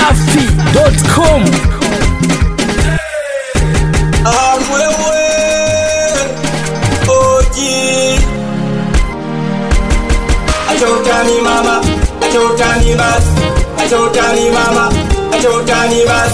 dachimsafi.com Amwewe Oji Acha utani mama Acha utani bas Acha utani mama Acha utani bas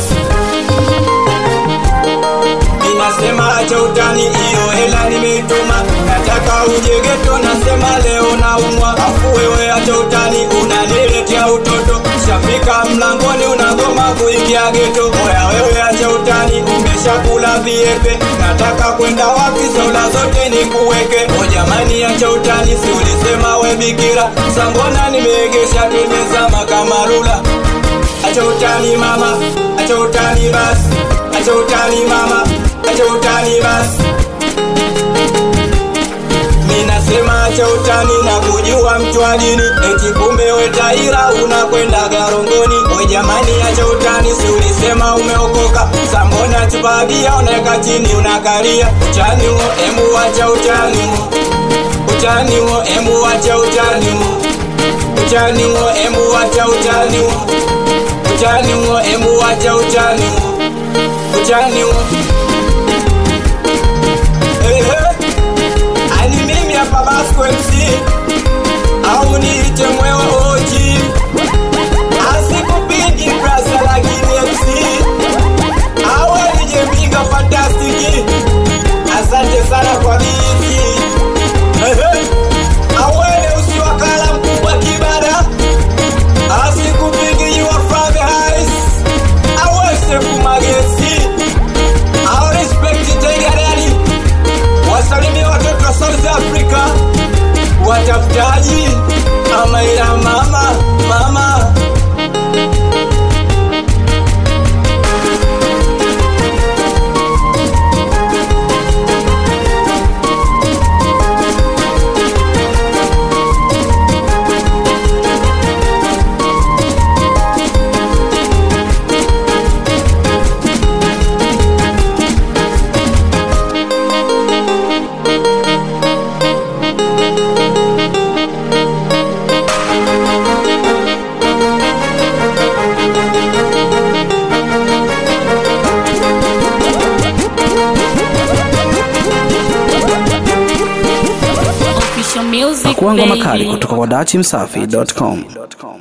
Ninasema acha utani hiyo hela nimetuma Nataka uje geto nasema leo naumwa Afu wewe acha utani unaniletea utoto Shafika mlangoni unagoma kuingia geto Oya wewe acha utani umeshakula viepe Nataka kwenda wapi sola zote nikuweke O jamani acha utani si ulisema we bikira Sambona nimeegesha nimezama kama rula Acha utani mama, acha utani bas, acha utani mama, acha utani bas. Minasema acha utani na kujua mtu wa dini, eti kumbe we taira unakwenda garongoni. We jamani, acha utani, si ulisema umeokoka? Sambona chupa bia unaweka chini unakalia. Utani huo, emu acha utani huo, utani huo, emu acha utani huo, utani huo, emu acha utani huo utani huo, emu wacha utani huo, utani huo. Hey, hey. Ani mimi hapa Basco MC au niite mwewe oji, asikupigi brasa lakini MC au alije mpiga fantastiki. Asante sana kwa biti. Hey, hey. Awele usiwakala mkubwa kibada asikupigi you are from the highs awesefu magesi au respect taigarani wasalimia watoto wa South Africa watafutaji amaira mama mama Official music Pakuanga makali baby. kutoka kwa dachimsafi.com